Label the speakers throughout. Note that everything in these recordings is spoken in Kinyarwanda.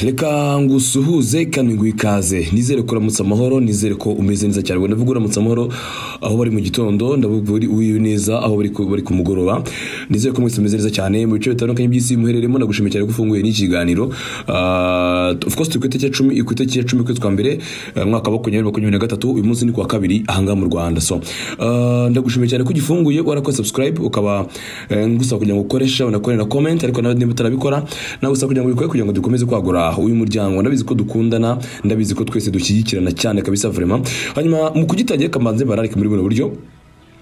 Speaker 1: reka ngusuhuze kandi ngo ikaze nizere ko uramutse amahoro nizere ko umeze neza cyane ubwo ndavuga uramutse amahoro aho bari mu gitondo ndavuga uri uyu neza aho bari ku- bari ku mugoroba nizere ko mwese mumeze neza cyane mu bice bitandukanye by'isi muhereremo ndagushimiye cyane ko ufunguye n'iki kiganiro Ah, of course turi ku itariki ya cumi ku itariki ya cumi kwezi kwa mbere eh, mwaka wa makumyabiri makumyabiri na gatatu uyu munsi ni ku wa kabiri ahangaha mu rwanda so ah, ndagushimiye cyane ko ugifunguye warakoze subscribe ukaba eh, ngusaba kugira ngo ukoreshe unakore na comment ariko nawe niba utarabikora nawe usaba kugira ngo ubikore kugira ngo dukomeze kwagura uyu muryango ndabizi ko dukundana ndabizi ko twese dushyigikirana cyane kabisa vraiment hanyuma mu kugitangira kamanze bararika muri buno buryo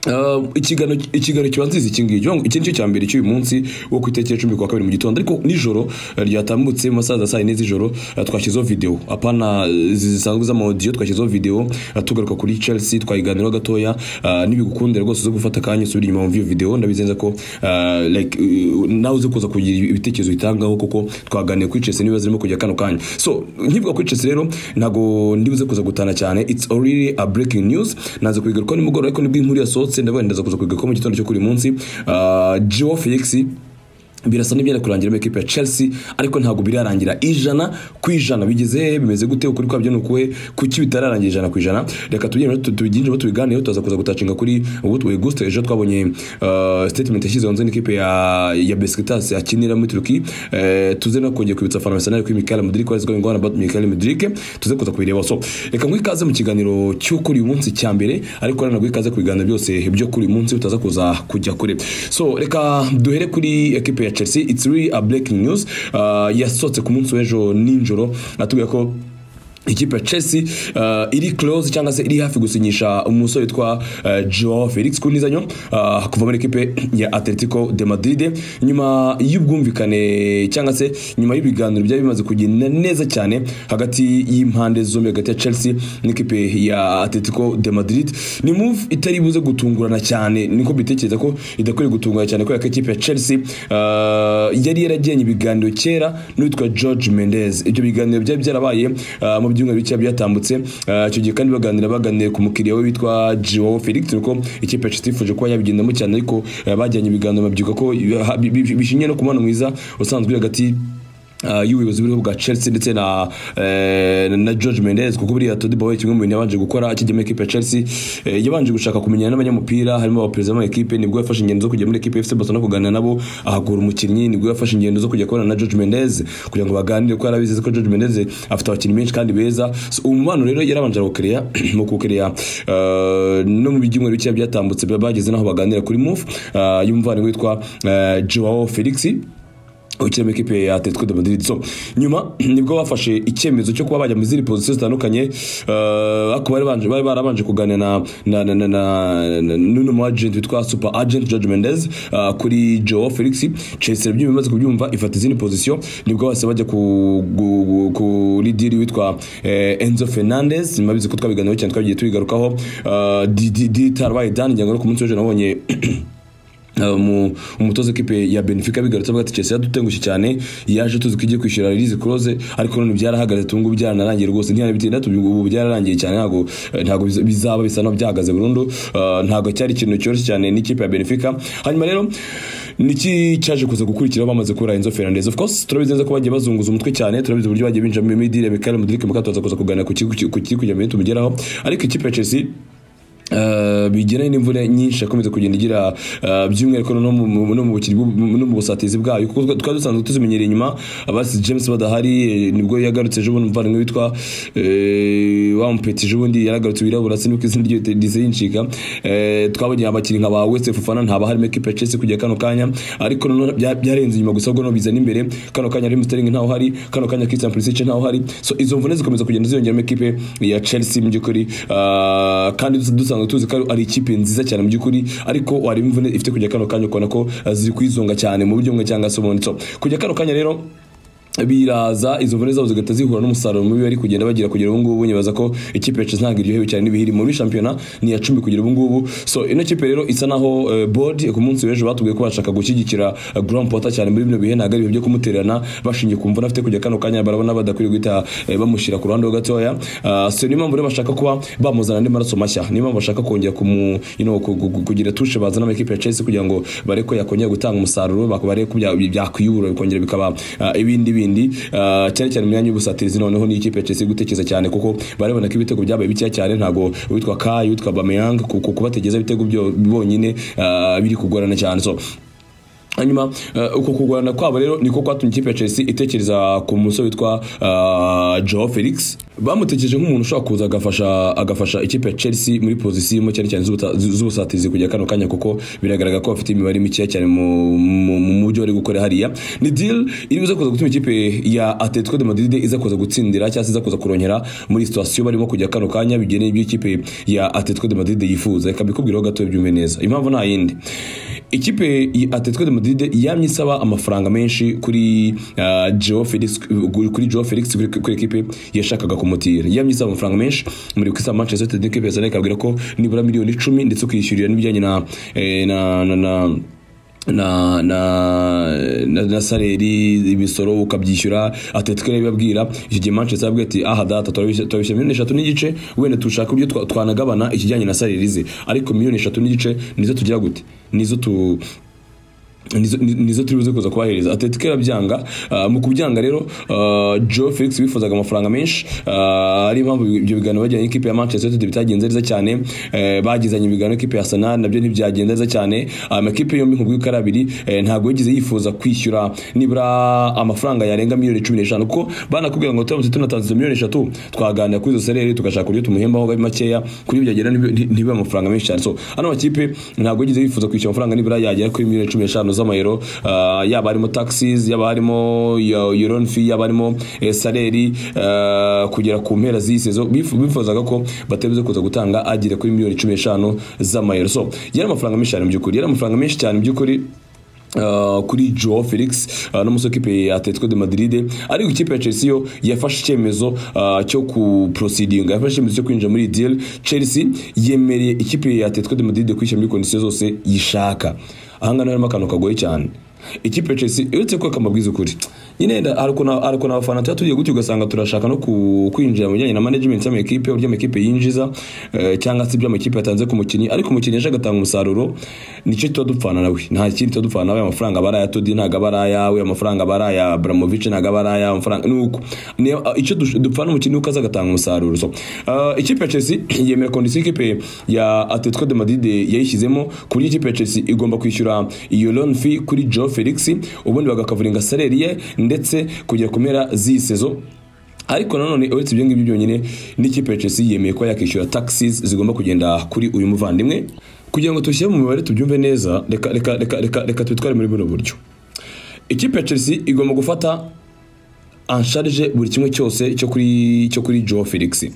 Speaker 1: Uh, ikiganiro ikiganiro kibanziriza iki ngiki iki nicyo cya mbere cy'uyu munsi wo ku itariki ya cumi kwa kabiri mu gitondo ariko nijoro eh, ryatambutse mu masaha za saa yine z'ijoro eh, twashyizeho video apana eh, zisanzwe z'amaudiyo twashyizeho video eh, tugaruka kuri chelsea twayiganiraho gatoya eh, nibigukundira rwose zo gufata akanya usubira inyuma wumva iyo video ndabizi neza ko eh, like eh, nawe uzi kuza kugira ibitekerezo bitangaho kuko twaganiriye kuri chelsea niba zirimo kujya kano kanya so nkivuga kuri chelsea rero ntabwo ndibuze kuza gutana cyane it's already a breaking news naza kubigarukaho nimugoroba ariko nibwo inkuru yasohotse ndavuga ndaza kuza kubigarukaho mu gitondo cyo kuri uyu munsi Ah, Joao Felix birasa n'ibyenda kurangira muri ekipa ya chelsea ariko ntabwo birarangira ijana ku ijana bigeze hehe bimeze gute ukuri kwabyo ni ukuhe kuki bitararangira ijana ku ijana reka tugende tu- tubigirinjemo tubiganireho turaza kuza gutacinga kuri auguste ejo twabonye eh, statement yashyizeho nzu n'ikipe ya ya besikitasi akinira muri turuki Eh, tuze no kongera kwibutsa fana mesanari kuri mikali mudirike wari zigomba ngwana mikali mudirike tuze kuza kubireba so reka nguhe ikaze mu kiganiro cyo kuri uyu munsi cya mbere ariko rero naguhe ikaze ku biganiro byose byo kuri uyu munsi utaza kuza kujya kure so reka duhere kuri ekipe ya chelsea it's really a breaking news Ah, yasohotse ku munsi w'ejo nijoro atubwira ko ikipe ya chelsea uh, iri close cyangwa se iri hafi gusinyisha umusore witwa uh, joao felix ku ntizanyo uh, kuva muri ekipe ya atletico de madrid nyuma y'ubwumvikane cyangwa se nyuma y'ibiganiro byari bimaze kugenda neza cyane hagati y'impande zombi hagati ya chelsea n'ikipe ya atletico de madrid ni move itari buze gutungurana cyane niko bitekereza ko idakwiye gutungurana cyane kubera ko ikipe ya chelsea uh, yari yaragiranye ibiganiro kera n'uwitwa george mendez ibyo biganiro byari byarabaye uh, mu byumweru bike byatambutse Uh, icyo gihe kandi baganira baganiriye ku mukiriya we witwa joao felix dore ko ikipe ya chelsea yifuje kuba yabigendamo cyane ariko uh, bajyanye ibiganiro babyuka ko uh, bi- bi- bishingiye no ku mubano mwiza usanzwe uri hagati Uh, y'ubuyobozi buriho bwa chelsea ndetse na, eh, na george mendes kuko buriya todibawe kimwe mu bintu yabanje gukora akijyamo ekipe ya chelsea eh, yabanje gushaka kumenyana n'abanyamupira harimo abaperezida b'amakipe nibwo yafashe ingendo zo kujya muri ekipe ya fc barcelona kuganira nabo ahakura umukinnyi nibwo yafashe ingendo zo kujya kubana na george mendes kugira ngo baganire kuko yarabizeze ko george mendes afite abakinnyi benshi kandi beza so, uwo mubano rero yarabanje arawukereya mu kuwukereya eh, no mu byumweru bikeya byatambutse bageze n'aho baganira kuri move y'umuvandimwe witwa eh, joao felix ukina mu ikipe ya Atletico de Madrid so nyuma nibwo bafashe icyemezo cyo kuba bajya mu zindi position zitandukanye eh, ariko bari banje bari barabanje kuganira na na na na na- na- n'uno mu agent witwa super agent George Mendes eh, kuri Joao Felix Chelsea byumva bimaze kubyumva ifata izindi position nibwo bose bajya ku gu- gu- kuri deal witwa eh, Enzo Fernandez nyuma bizi ko twabiganiraho cyane twagiye tubigarukaho eh, di di di tarwaye dan ngira ngo ku munsi w'ejo nabonye Uh, mu- umutoza w'ikipe ya benefica bigarutse avuga ati chelsea yadutengushye cyane yaje tuzi ko igiye kwishyura release close ariko none byarahagaze tungu byaranarangiye rwose ntiyanabitinda ubu byararangiye cyane ntabwo eh, ntabwo biza- bizaba bisa naho byahagaze burundu Uh, ntabwo cyari ikintu cyoroshye cyane n'ikipe ya benefica hanyuma rero niki cyaje kuza gukurikiraho bamaze kubura Enzo Fernandez of course turabizi neza ko bagiye bazunguza umutwe cyane turabizi uburyo bagiye binjira muri deal ya Mikhail Mudryk mukatoza kuza kuganira ku kigo ku kiri kujya mu tugeraho ariko ikipe ya Chelsea Uh, bigira n'imvura nyinshi yakomeza kugenda igira uh, by'umwihariko no mu- mu- no mu bukiri bw- no mu busatizi bwayo kuko twa- twari dusanzwe tuzimenyereye inyuma abasi james badahari eh, nibwo yagarutse ejo bundi umuvandimwe witwa eh, wa mupeti ejo bundi yaragarutse wirabura siniko izina ryo rihise rincika Eh, twabonye abakinnyi nka ba wese fufana ntaba harimo ekipa ya chelsea kujya kano kanya ariko noneho bya- byarenze inyuma gusa ubwo no bizana imbere kano kanya harimo sterling ntaho hari kano kanya christian pulisic ntaho hari so izo mvune zikomeza kugenda ziyongera mu ikipe ya chelsea mu by'ukuri Ah, kandi dus- dusanzwe tuzi ko ari ikipe nziza cyane mu by'ukuri ariko wareba imvune ifite kujya kano kanya ukabona ko ah, ziri kwizonga cyane mu buryo bumwe cyangwa se ubundi so kujya kano kanya rero biraza izo mvune zabo zigahita zihura n'umusaruro mubi bari kugenda bagira kugera ubu ngubu nyibaza ko ikipe ya Chelsea ntabwo iryohewe cyane n'ibihiri muri shampiyona ni iya cumi kugera ubu ngubu so ino kipe rero isa naho eh, board ku munsi w'ejo batubwiye ko bashaka gushyigikira eh, Graham Potter cyane muri bino bihe ntabwo ari ibihe byo kumutererana bashingiye ku mvune afite kujya kano kanya barabona badakwiriye guhita eh, bamushyira ku ruhande ho gatoya Ah, so niyo mpamvu rero bashaka kuba bamuzana andi maraso mashya niyo mpamvu bashaka kongera kumu you know, ku- ku- ku- kugira tushe bazana mu ikipe ya Chelsea kugira ngo bareke ko yakongera gutanga umusaruro bareke ko bya- byakwiyubura bikongera bikaba ah, ibindi bindi n'izindi ah, cyane cyane mu myanya y'ubusatirizi noneho ni ikipe ya Chelsea iri gutekereza cyane kuko barabona ko ibitego byabaye bikeya cyane ntago uwitwa Kai uwitwa Bameyang kubategeza ibitego byo bonyine ah, biri kugorana cyane so hanyuma eh, uko kugorana kwabo rero niko kwatumye ikipe ya Chelsea itekereza ku musore witwa eh, Joao Felix bamutekereje nk'umuntu ushobora kuza agafasha agafasha ikipe ya Chelsea muri pozisiyo cyane cyane z'ubuta- z'ubusatizi kujya kano kanya kuko biragaragara ko bafite imibare mikeya cyane mu- mu mu- mu byo bari gukora hariya ni deal iri buze kuza gutuma ikipe ya Atletico de Madrid iza kuza gutsindira cyangwa se iza kuza kuronyera muri situation barimo kujya kano kanya bigeneye ibyo ikipe ya Atletico de Madrid yifuza reka mbikubwireho gato byumve neza impamvu nta yindi ikipe ya Atletico de Madrid yamye isaba amafaranga menshi kuri ah, Joao Felix kuri Joao Felix kuri, kuri ekipe yashakaga kumutira yamye isaba amafaranga menshi muri kwisa Manchester United ekipe yasana ikabwira ko nibura miliyoni 10 ndetse ukishyurira n'ibijyanye na, eh, na na na na na na, na saleri imisoro ukabyishyura atletico rero ibabwira iki gihe manchester yabwiye ati aha data turabishya turabishya miliyoni eshatu n'igice wenda dushaka uburyo twa- twanagabana ikijyanye na saleri ze ariko miliyoni eshatu n'igice nizo tugira gute nizo tu nizo ni- nizo turi buze kuza kubahereza atletico irabyanga Ah, mu kubyanga rero ah, joe felix wifuzaga amafaranga menshi Ah, ari impamvu ibyo biganiro bajyanye n'ikipe ya manchester united bitagenze neza cyane Eh, bagizanye ibiganiro n'ikipe ya arsenal nabyo ntibyagenze neza cyane amakipe yombi nkubwo uko ari abiri eh, ntabwo yigeze yifuza kwishyura nibura amafaranga yarenga miliyoni cumi n'eshanu kuko banakubwira ngo turamutse tunatanze izo miliyoni eshatu twaganira kuri izo sereri tugashaka uburyo tumuhembaho gabi makeya kuri ibyo byagera ntibi- ntibibe amafaranga menshi cyane so hano amakipe ntabwo yigeze yifuza kwishyura amafaranga nibura yagera kuri miliyoni cumi n'eshanu z'amayero ah, yaba harimo taxis yaba harimo yuron fee yaba harimo eh, saleri ah, kugera ku mpera z'iyi sezo bifu- bifuzaga ko batebuze kuza gutanga agera kuri miliyoni cumi n'eshanu z'amayero so yari amafaranga menshi cyane mu by'ukuri yari amafaranga menshi cyane mu by'ukuri Uh, kuri Joao Felix uh, n'umusore w'ikipe ya Atletico de Madrid ariko ikipe ya Chelsea yo yafashe icyemezo uh, cyo ku proceeding yafashe icyemezo cyo kwinjira muri iyi deal Chelsea yemereye ikipe ya Atletico de Madrid kwishyura muri conditions zose yishaka aha ngaha harimo akantu kagoye cyane ikipe ya Chelsea uretse ko kamabwiza ukuri nyine nda- hari ukuntu hari ukuntu abafana tuba tugiye gutyo ugasanga turashaka no ku- kwinjira mu bijyanye na management y'amakipe uburyo amakipe yinjiza eh, cyangwa se ibyo amakipe yatanze ku mukinnyi ariko umukinnyi yaje agatanga umusaruro nicyo tuba dupfana nawe nta kindi tuba dupfana nawe amafaranga aba ari aya Todi ntabwo aba ari ayawe amafaranga aba ari aya Abramovich ntabwo aba ari aya amafaranga nuko Ni- ah, icyo dush- dupfana umukinnyi uko aza agatanga umusaruro so ah, ikipe ya Chelsea yemera kondisiyo ikipe ya Atletico de Madrid yayishyizemo ku buryo ikipe ya Chelsea igomba kwishyura iyo loan fee kuri Joe Felix ubundi bagakavuringa salary ye ndetse kugera ku mpera z'iyi sezo ariko nanone uretse ibyo ngibyo byonyine n'ikipe ya Chelsea yemeye ko yakishyura taxis zigomba kugenda kuri uyu muvandimwe kugira ngo tushyire mu mibare tubyumve neza reka reka reka reka reka tubitware muri buno buryo ikipe ya Chelsea igomba gufata ansharije buri kimwe cyose cyo kuri cyo kuri Joao Felix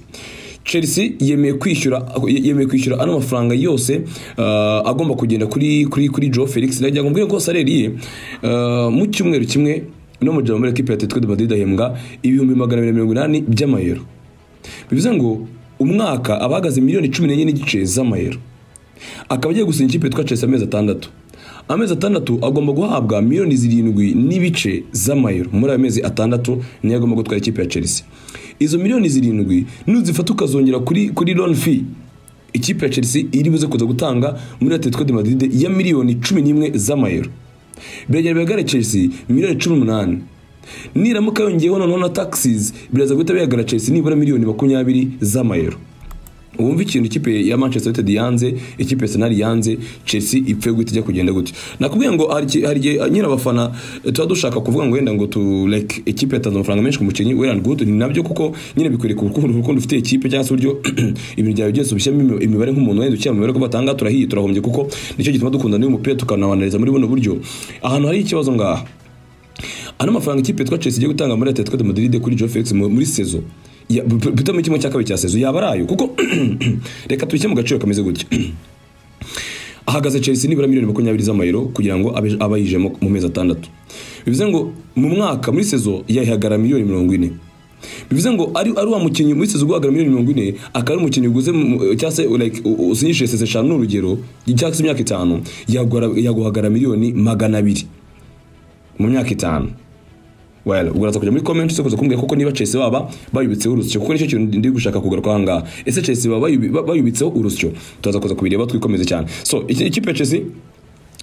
Speaker 1: Chelsea yemeye kwishyura yemeye kwishyura ano mafaranga yose ah, agomba kugenda kuri kuri kuri Joao Felix nagira ngo mbwire ko salary ye ah, mu cyumweru kimwe no mu gihe muri equipe ya Atletico de Madrid ahembwa ibihumbi magana abiri na mirongo inani by'amayero bivuze ngo umwaka abahagaze miliyoni cumi n'enye n'igice z'amayero akaba agiye gusinya ikipe yitwa Chelsea amezi atandatu amezi atandatu agomba guhabwa miliyoni zirindwi n'ibice z'amayero muri ayo mezi atandatu niyo agomba gutwara ikipe ya Chelsea izo miliyoni zirindwi nuzifata ukazongera kuri kuri loan fee ikipe ya Chelsea iri buze kuza gutanga muri Atletico de Madrid ya miliyoni cumi n'imwe z'amayero biragera bigagare Chelsea miliyoni cumi n'umunani niramuka yongeyeho noneho na taxis biraza guhita bihagara Chelsea nibura miliyoni makumyabiri z'amayero wumva ikintu ikipe ya Manchester United yanze ikipe ya Arsenal yanze Chelsea ipfe guhita ijya kugenda gutyo nakubwiye ngo hari iki- hari igihe nyine abafana eh, tuba dushaka kuvuga ngo wenda ngo tu like ikipe yatanze amafaranga menshi ku mukinnyi well and good ni nabyo kuko nyine bikwereka urukundo urukundo ufitiye ikipe cyangwa se uburyo ibintu byawe byose ubishyiramo imi- imibare nk'umuntu wenda ukina mu mibare ko batanga turahiye turahombye kuko nicyo gituma dukunda n'uyu mupira tukanawanariza muri buno buryo ahantu hari ikibazo ngaha ano mafaranga ikipe yitwa Chelsea igiye gutanga muri Atletico de Madrid kuri Joao Felix mu- muri sezo ya- bu- bu- bitamo kimwe cya kabiri cya sezo yaba arayo kuko reka tubishyire mu gaciro kameze gutya ahagaze Chelsea nibura miliyoni makumyabiri z'amayero kugira ngo abe abayije mu mezi atandatu bivuze ngo mu mwaka muri sezo yayihagara miliyoni mirongo ine bivuze ngo ari ari wa mukinnyi muri sezo uguhagara miliyoni mirongo ine akaba ari umukinnyi uguze mu- mu- cyangwa se like u- usinyishije seze eshanu ni urugero cyangwa se imyaka itanu yaguhara- yaguhagara miliyoni magana abiri mu myaka itanu well uraza kujya muri comment uze kuza kumbwira koko niba Chelsea baba bayubitseho urusyo kuko nicyo kintu ndi gushaka kugaruka aha ngaha ese Chelsea baba bayubi- ba- bayubitseho urusyo turaza kuza kubireba twikomeze cyane so iki- ikipe ya Chelsea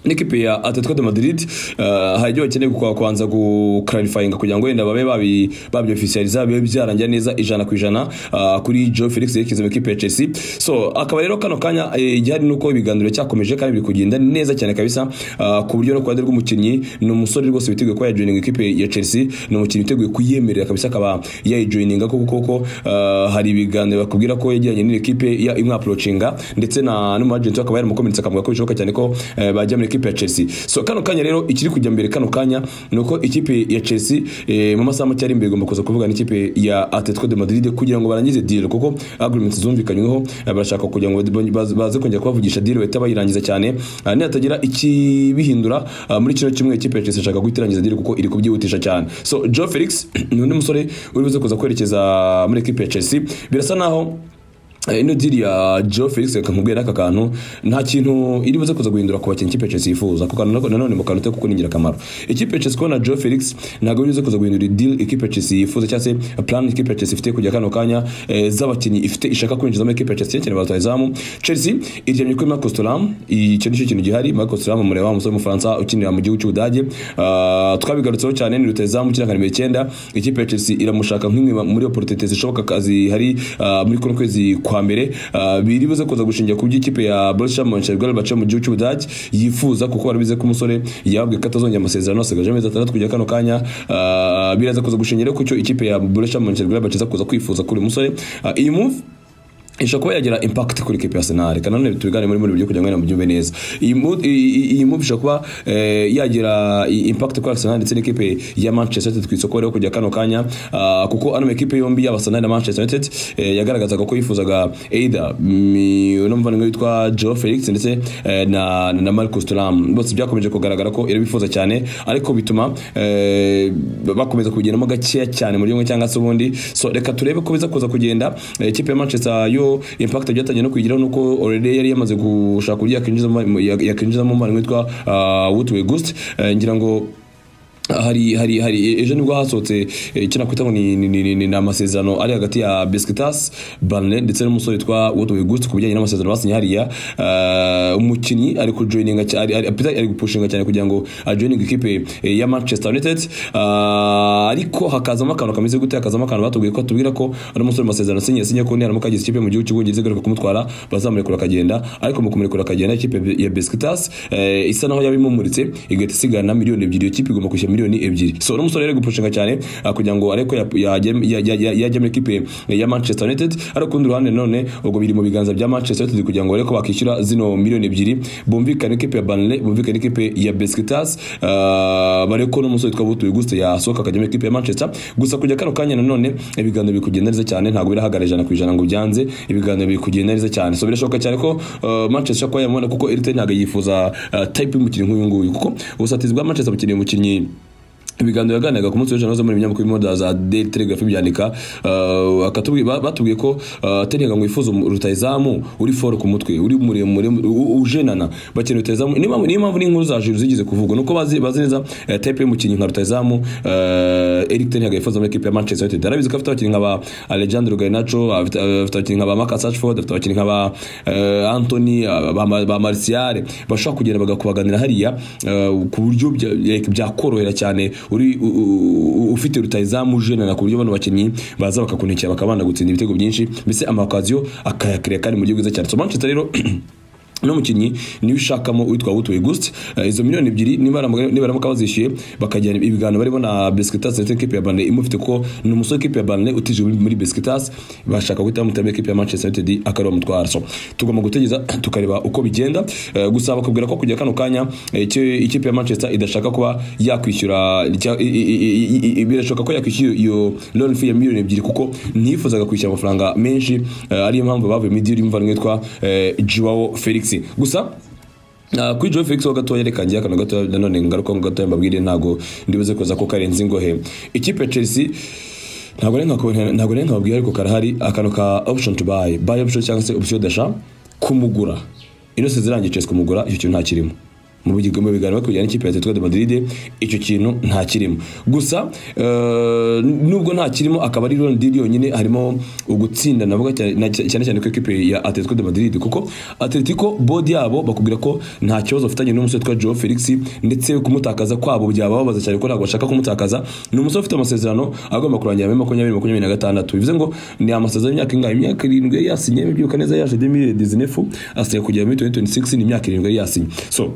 Speaker 1: n'ikipe ya Atletico de Madrid uh, hari ibyo bakeneye kwa kwanza guclarifyinga kugira ngo wenda babe babi babyo officializa bibe byarangira neza ijana ku ijana uh, kuri Joe Felix yerekeza mu ikipe ya Chelsea so akaba rero kano kanya igihari nuko ibiganiro cyakomeje kandi biri kugenda neza cyane kabisa uh, ku buryo no kwandira rw'umukinnyi ni umusore rwose witeguye kuba yajoininga ikipe ya Chelsea ni umukinnyi witeguye kuyemerera kabisa akaba yayijoininga kuko koko uh, hari ibiganiro bakubwira ko yajyanye n'ikipe ya imwaprochinga ndetse na n'umagenti akaba yaramukomeretsa akavuga ko bishoboka cyane ko uh, bajya muri ikipe ya Chelsea so kano kanya rero ikiri kujya mbere kano kanya nuko ikipe ya Chelsea eh, mu masaha make ari imbere igomba kuza kuvuga n'ikipe ya Atletico de Madrid kugira ngo barangize deal kuko agreements zumvikanyweho eh, barashaka kugira ngo bad- baz- baze kongera kubavugisha deal bahita bayirangiza cyane Ah, nihatagira ikibihindura ah, muri kino kimwe ikipe ya Chelsea ishaka guhita irangiza deal kuko iri kubyihutisha cyane so Joe Felix ni undi musore uri buze kuza kwerekeza muri ikipe ya Chelsea birasa naho Eh, ino diri ya Joe Felix akamubwira aka kantu nta kintu iri buze kuza guhindura ku bakinnyi ikipe ya Chelsea yifuza kuko nanone nanone mu kantu kuko ni ingirakamaro ikipe ya Chelsea kubona Joe Felix ntabwo iri buze kuza guhindura deal ikipe ya Chelsea yifuza cyangwa se plan ikipe ya Chelsea ifite kujya kano kanya eh, z'abakinnyi ifite ishaka kwinjiza muri ikipe ya Chelsea cyane abatozamu Chelsea iryamye kuri Marcus Thuram icyo nicyo kintu gihari Marcus Thuram umureba wa musore w'umufaransa ukinira mu gihugu cy'Ubudage Ah, twabigarutseho cyane ni rutazamu ukina nka nimero icyenda ikipe ya Chelsea iramushaka nk'imwe muri opportunité zishoboka kazi hari ah, muri kuno kwezi kwa mbere ah, biri buze kuza gushingira ku by'ikipe ya Borussia Mönchengladbach mu gihugu cy'Ubudage yifuza kuko barabize ko umusore yabwiye ko atazongera amasezerano asigaje amezi atandatu kujya kano kanya Ah, biraza kuza gushingira ku cyo ikipe ya Borussia Mönchengladbach iza kuza kwifuza kuri uyu musore Ah, iyi move ishobora kuba yagira impact kuri kipe ya Arsenal kandi nanone tubigane muri muri buryo kugira ngo mubyumve neza iyi mu- iyi- iyi- iyi move ishobora kuba eh, yagira i- impact kuri Arsenal ndetse n'ikipe ya Manchester United ku isoko rero kujya kano kanya ah, kuko ano makipe yombi yaba Arsenal na Manchester United eh, yagaragazaga ko yifuzaga either mm, uno muvandimwe witwa Joe Felix ndetse eh, na na Marcus Thuram bose byakomeje kugaragara ko iri bifuza cyane ariko bituma eh, bakomeza kubigendamo gakeya cyane mu buryo bumwe cyangwa se ubundi so reka turebe ko biza kuza kugenda Eh, ikipe ya Manchester yo impact byatangiye no kuyigiraho nuko already yari yamaze gushaka uburyo yakinjizamo yakinjizamo umuvandimwe witwa ah, Woodward Gust Eh, ngira ngo hari hari hari ejo nibwo hasohotse eh, icyo nakwita ngo ni ni- ni- ni- ni amasezerano ari hagati ya Besiktas Burnley ndetse n'umusore witwa Woodward Gust ku bijyanye n'amasezerano basinye hariya Ah, umukinnyi ari kujoininga cya- ari ari, ari gupushinga cyane kugira ngo ajoininge ikipe eh, ya Manchester United Ah, ariko hakazamo akantu kameze gute hakazamo akantu batubwiye ko tubwira ko ari umusore mu masezerano asinye yasinye ko niharamuka ageze ikipe mu gihugu cy'ubwongereza igaruka kumutwara bazamurekura akagenda ariko mu kumurekura akagenda ikipe ya Besiktas eh, isa naho yabimumuritse igahita isigana miliyoni ebyiri iyo kipe igomba kwishyura miliyoni ebyiri so uno musore rero ari gupushinga cyane ah, kugira ngo areko yajya muri ikipe ya Manchester United ariko ku rundi ruhande none ubwo biri mu biganza bya Manchester United kugira ngo areko bakishyura zino miliyoni ebyiri bumvikane ikipe ya Burnley bumvikane ikipe ya Besiktas ah, bareko n'umusore witwa Butuye Guste yasohoka akajya muri ikipe ya Manchester gusa kujya kano kanya nanone ibiganiro biri kugenda neza cyane ntabwo birahagarara ijana ku ijana ngo byanze ibiganiro biri kugenda neza cyane so birashoboka cyane ko uh, Manchester kuba yamubona kuko Eric Ten Hag yifuza uh, type y'umukinnyi nk'uyu nguyu kuko ubusatizi bwa Manchester bukeneye umukinnyi ibiganiro yaganiraga ku munsi w'ejo nazo muri ibinyamakuru bimoda za Daily Telegraph byandika uh, akatubwiye ba- batubwiye ko uh, Ten Hag ngo yifuza umu- rutahizamu uri for ku mutwe uri muremure u- u- ujenana bakeneye rutahizamu niyo mpamvu niyo mpamvu n'inkuru za Jules zigeze kuvugwa nuko bazi bazi neza uh, type y'umukinnyi nka rutahizamu uh, Eric Ten Hag yifuza muri equipe ya Manchester United arabizi ko afite abakinnyi nka ba Alejandro Garnacho afite afite abakinnyi nka ba Marcus Rashford afite abakinnyi nka ba uh, Anthony uh, ba, ba Martial bashobora kugenda bagakubaganira hariya uh, ku buryo bya- like, byakorohera cyane uri u- u- u- ufite rutayizamu jenana ku buryo bano bakinnyi baza bakakunikira bakaba bana gutsinda ibitego byinshi mbese amakaziyo akayakira kandi mu buryo bwiza cyane so Manchester rero uno mukinnyi niwe ushakamo witwa Wout Weghorst Eh, izo miliyoni ebyiri niba baramuka- niba baramuka bazishyuye bakajyana ibiganiro barimo na Besiktas ndetse n'ikipe ya Burnley imufite kuko ni umusore w'ikipe ya Burnley utije muri Besiktas bashaka guhita bamutera muri ikipe ya Manchester United akariwa mutwara so tugomba gutegereza tukareba uko bigenda Eh, gusa bakubwira ko kujya kano kanya eh, icyo ikipe ya Manchester idashaka kuba yakwishyura icya- i- i- i- i- i- birashoboka ko yakwishyura iyo loan fee ya miliyoni ebyiri kuko ntiyifuzaga kwishyura amafaranga menshi eh, ariyo mpamvu bavuye muri deal y'umuvandimwe witwa eh, Joao Felix gusa Uh, kuri Joe Felix ho gatoya reka njye akano gatoya nanone ngaruka ngo gatoya mbabwire ntago ndibuze kuza ko karenze ingohe ikipe ya Chelsea ntabwo ari nka ntabwo ari nka babwira ariko karahari akano ka option to buy buy option cyangwa se option d'achat kumugura ino se zirangiye Chelsea kumugura icyo kintu ntakirimo mu bigomba biganiro kujyana n'ikipe ya Atletico de Madrid icyo kintu nta kirimo gusa eh, nubwo nta kirimo akaba ari Ronaldinho yonyine harimo ugutsinda navuga cyane na- cyane cyane ko equipe ya Atletico de Madrid kuko Atletico body yabo bakubwira ko nta kibazo bafitanye n'umusore twa Joao Felix ndetse kumutakaza kwabo byababaza cyane ko ntabwo bashaka kumutakaza ni umusore ufite amasezerano agomba kurangira muri makumyabiri makumyabiri na gatandatu bivuze ngo ni amasezerano y'imyaka ingahe imyaka irindwi yari yasinye bibyuka neza yaje 2019 asigaye kugera muri 2026 ni imyaka irindwi yari yasinye so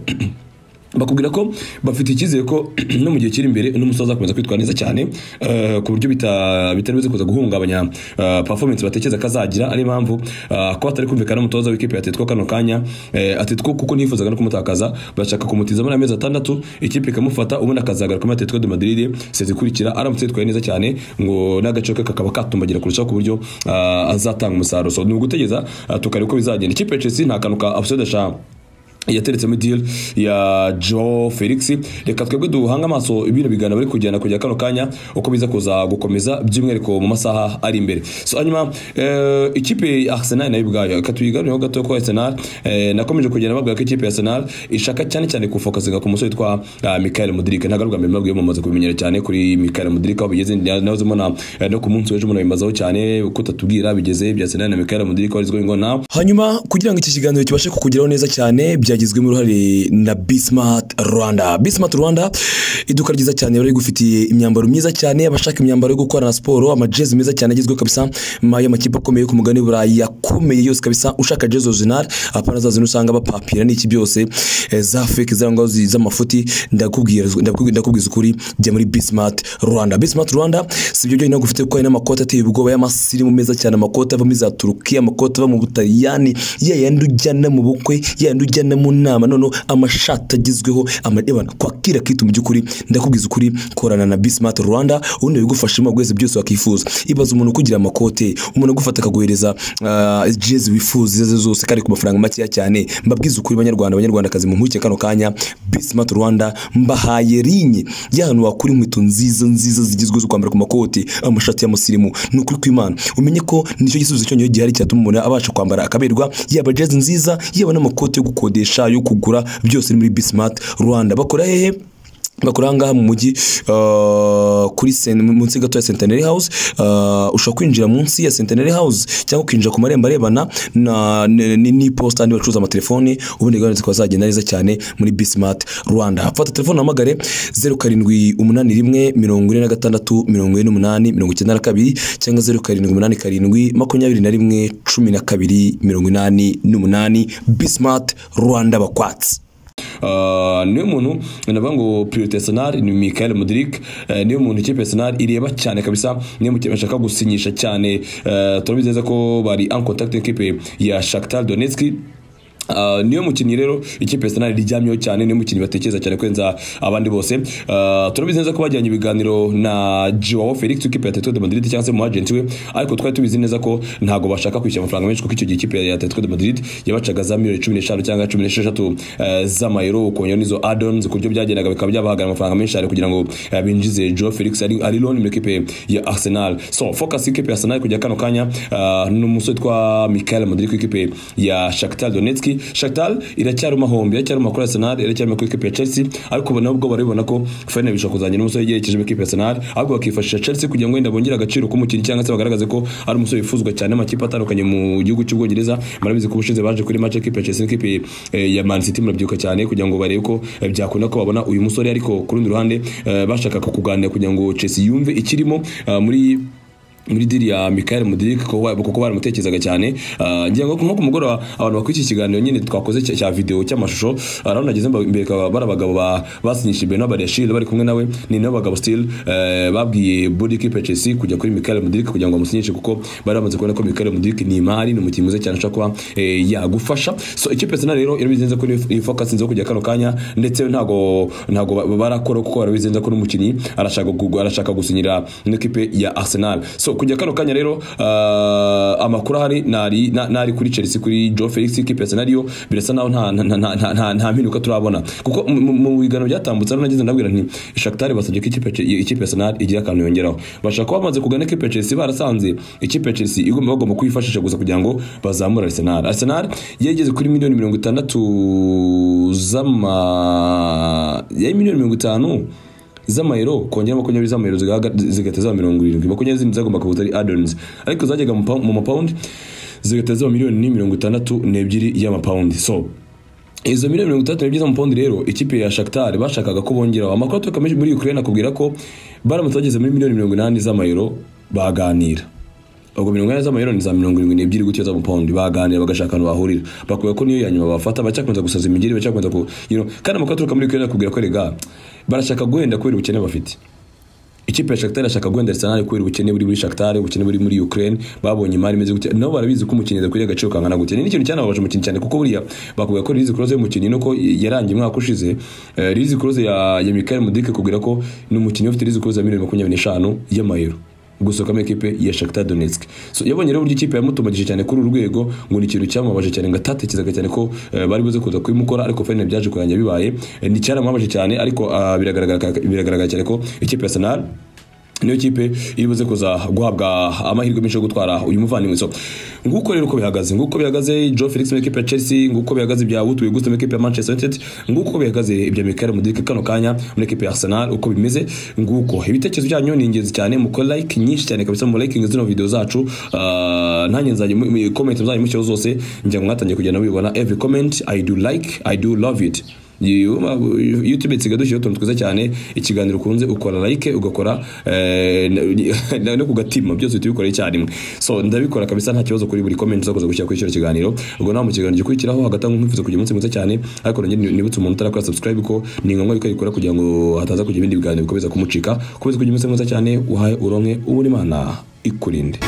Speaker 1: bakubwira ko bafite icyizere ko no mu gihe kiri imbere n'umusaza azakomeza kwitwara neza cyane eh, ku buryo bita- bitari bize kuza guhungabanya eh, performance batekereza ko azagira ari impamvu eh, ko hatari kumvikana n'umutoza w'ikipe ya Atletico kano kanya eh, Atletico kuko ntifuzaga no kumutakaza bashaka kumutiza muri amezi atandatu ikipe ikamufata ubundi akazagaruka muri Atletico de Madrid sezi ikurikira aramutse yitwaye neza cyane ngo n'agace ke kakaba katumbagira kurushaho ku buryo eh, azatanga umusaruro so ni ugutegereza eh, tukareba uko bizagenda ikipe ya Chelsea nta kantu ka upside ashaka yateretsemo deal ya Joe Felix reka twebwe duhanga amaso ibintu bigana bari kujyana kujya kano kanya uko biza kuza gukomeza by'umwihariko mu masaha ari imbere so hanyuma eh, ikipe ya Arsenal nayo ubwayo reka tuyigarureho gato ko Arsenal eh, nakomeje kugenda babwira ko ikipe ya Arsenal ishaka cyane cyane kufokasinga ku musore witwa ah, Michael Mudrik ntago arubwa mbere mabwiye mumaze kubimenyera cyane kuri Michael Mudrik aho bigeze nahoze mbona eh, no ku munsi w'ejo munabimbazaho cyane kutatubwira bigeze bya Arsenal na Michael Mudrik wari going on now
Speaker 2: hanyuma kugira ngo iki kiganiro kibashe kukugeraho neza cyane byagizwemo uruhare na bismart rwanda bismart rwanda iduka ryiza cyane bari gufitiye imyambaro myiza cyane abashaka imyambaro yo gukorana siporo amajezi meza cyane agezweho kabisa ma- y'amakipe akomeye yo ku mugani burayi yakomeye yose kabisa ushaka jezi original apana za zino usanga bapapira n'iki byose eh, za fake cyangwa zi- z'amafuti ndakubwira ndakubwi- ndakubwiza ukuri jya muri bismart rwanda bismart rwanda si ibyo byonyine gufite kuko hari n'amakoti ateye ubwoba y'amasirimu meza cyane amakoti ava muri za turukiya amakoti ava mu butaliyani ya yandi ujyana mu bukwe ya yandi ujyana mu nama noneho amashati agezweho amadebana kwakira kitu mu by'ukuri ndakubwiza ukuri korana na bismart rwanda ubundi bigufashamo bwese byose wakifuza ibaza umuntu ukugira amakote umuntu agufata akaguhereza ah, jezi wifuza izo arizo zose kandi ku mafaranga makeya cyane mbabwiza ukuri banyarwanda banyarwandakazi mu nkuke kano kanya bismart rwanda mbahaye linye y'ahantu wakura inkweto nziza nziza zigezweho zo kwambara ku makoti amashati y'amusirimu ni ukuri kw'imana umenye ko nicyo gisubizo cyonyine gihari cyatuma umuntu abasha kwambara akaberwa yaba jezi nziza yaba n'amakoti yo gukodesha yo kugura byose ni muri bismart rwanda bakora hehe bakora ahangaha mu mujyi uh, kuri sen- munsi gato ya centenary house uh, ushobora kwinjira munsi ya centenary house cyangwa ukinjira ku marembo arebana na- n- n- n'iposita niba bacuruza amatelefoni ubundi gahunda zikaba zagenda neza cyane muri bismart rwanda fata telefone uhamagare zeru karindwi umunani rimwe mirongo ine na gatandatu mirongo ine n'umunani mirongo icyenda na kabiri cyangwa zeru karindwi umunani karindwi makumyabiri na rimwe cumi na kabiri mirongo inani n'umunani bismart rwanda bakwatsi
Speaker 1: Ah, niwe muntu navuga ngo priorite Arsenal ni Michael Mudrik eh, niwe muntu ikipe ya Arsenal ireba cyane kabisa niwe mu kipe bashaka gusinyisha cyane Eh, turabizi neza ko bari en contact n'ikipe ya Shakhtar Donetsk Uh, niyo mukinnyi rero ikipe ya Arsenal iryamyeho cyane niyo mukinnyi batekereza cyane kurenza abandi bose uh, turabizi neza ko bajyanye ibiganiro na Joao Felix ikipe ya Atletico de Madrid cyangwa se mu agent we ariko twari tubizi neza ko ntago bashaka kwishyura amafaranga menshi kuko icyo gihe ikipe ya Atletico de Madrid yabacaga za miliyoni 15 cyangwa 16 eh, z'amayero ukongera n'izo add-ons ku buryo byagendaga bikaba byabahagarara amafaranga menshi cyane kugira ngo eh, binjize Joao Felix ari ari loan mu ikipe ya Arsenal so focus ikipe ya Arsenal kujya kano kanya ah, n'umusore twa Michael Mudrik ikipe ya Shakhtar Donetsk Shakhtar iracyari mahombe iracyari makuru Arsenal iracyari makuru ikipe ya Chelsea ariko ubona ubwo baribona ko Feyenoord bishobora kuzajya n'umusore yegerekeje ikipe ya Arsenal ahubwo bakifashisha Chelsea kugira ngo wenda bongere agaciro k'umukinnyi cyangwa se bagaragaze ko ari umusore wifuzwa cyane amakipe atandukanye mu gihugu cy'Ubwongereza murabizi ko ubushize baje kuri match ikipe ya Chelsea n'ikipe eh, ya Man City murabyibuka cyane kugira ngo barebe ko eh, byakunda ko babona uyu musore ariko ku rundi ruhande eh, bashakaga kuganira kugira ngo Chelsea yumve ikirimo ah, muri muri diri ya Michael Mudrik kuko wa- kuko baramutekerezaga cyane Ah, ngira ngo nko ku mugoroba abantu bakora iki kiganiro nyine twakoze cya- cya video cy'amashusho arabona nageze mba- imbere ka- bari abagabo ba- basinyishije Benoit Badiashile bari kumwe nawe ni nabo bagabo still eh, babwiye body keep Chelsea kujya kuri Michael Mudrik kugira ngo bamusinyishe kuko bari bamaze kubona ko Michael Mudrik ni imari ni umukinnyi mwiza cyane ushobora kuba eh, yagufasha so ikipe ya Arsenal rero irabizi neza ko iyi focus nzo kujya kano kanya ndetse ntago ntago ba- barakora kuko barabizi neza ko n'umukinnyi arashaka kugu- arashaka gusinyira n'ikipe ya Arsenal so so kujya kano kanya rero ah, amakuru ahari nari na- nari kuri Chelsea kuri Joe Felix ikipe ya Senario birasa naho nta nta nta- nta- nta- nta mpinduka turabona kuko mu- mu mu biganiro byatambutse rero nageze ndabwira nti Shakhtar basabye ko ikipe ya Chelsea- ikipe ya Arsenal igira akantu yongeraho bashaka kuba bamaze kugana ikipe ya Chelsea barasanze ikipe ya Chelsea igomba bagomba kuyifashisha gusa kugira ngo bazamure Arsenal Arsenal yageze kuri miliyoni mirongo itandatu z'ama yari miliyoni mirongo itanu z'amayero kongera makumyabiri z'amayero zigahaga- zigahita zaba mirongo irindwi makumyabiri zindi zagomba kuba ari adons ariko zajyaga mu pa- mu mapawundi zigahita zaba miliyoni mirongo itandatu n'ebyiri y'amapawundi so izo miliyoni mirongo itandatu n'ebyiri z'amapawundi rero ikipe ya Shakhtar bashakaga ko bongeraho amakuru aturuka muri- muri Ukraine akubwira ko baramutse bageze muri miliyoni mirongo inani z'amayero baganira ubwo mirongo inani z'amayero ni za mirongo irindwi n'ebyiri gutyo z'amapawundi baganira bagashaka ahantu bahurira bakuye ko niyo ya nyuma bafata bacyakomeza gusaza imigeri bacyakomeza ku you know, kandi amakuru aturuka muri Ukraine akubwira ko rega barashaka guhenda kubera ubukene bafite ikipe ya Shakhtar irashaka guhenda Arsenal kubera ubukene buri muri Shakhtar ubukene buri muri Ukraine babonye imari imeze gutya nabo barabizi ko umukinnyi adakwiriye agaciro kangana gutya ni ikintu cyanababaje umukinnyi cyane kuko buriya bakuvuga ko Rizi Kroos y'umukinnyi nuko yarangiye umwaka ushize Eh, Rizi Kroos ya, ya Michael Mudrik kubwira ko ni umukinnyi ufite Rizi Kroos ya miliyoni makumyabiri n'eshanu y'amayero gusohoka muri ekipe ya Shakhtar Donetsk so yabonye rero uburyo ikipe yamutumagije cyane kuri uru rwego ngo ni ikintu cyamubabaje cyane ngo atatekerezaga cyane ko eh, bari buze kuza kubimukora ariko fene byaje kurangira bibaye Eh, ni cyaramubabaje cyane ariko ah, biragaragara biragaragara cyane ko ikipe ya Arsenal niyo kipe iri buze kuza guhabwa amahirwe menshi yo gutwara uyu muvandimwe so nguko rero uko bihagaze nguko bihagaze Joe Felix mu ikipe ya Chelsea nguko bihagaze bya Wout Weghorst mu ikipe ya Manchester United nguko uko bihagaze ibya Mikel Mudrik kano kanya muri ikipe ya Arsenal uko bimeze nguko ibitekerezo byanyu ni ingenzi cyane mukore like nyinshi cyane kabisa mu liking zino video zacu Ah, nanjye nzajya mu- mu- comment zanyu mucyo zose njya ngo mwatangiye kugenda mubibona every comment I do like I do love it youtube isiga dushyiraho utuntu twiza cyane ikiganiro ukunze ukora like ugakora eh, na- na- no ku gatima byose uhita ubikora icyarimwe so ndabikora kabisa nta kibazo kuri buri comment uzakoza gushyira kuri icyo kiganiro ubwo nawe mu kiganiro gikurikiraho hagati aho nkwifuza kugira umunsi mwiza cyane ariko nanjye ni- nibutse umuntu utarakora subscribe ko ni ngombwa yuko ayikora kugira ngo hataza kugira ibindi biganiro bikomeza kumucika komeza kugira umunsi mwiza cyane uhaye uronke uwo Imana ikurinde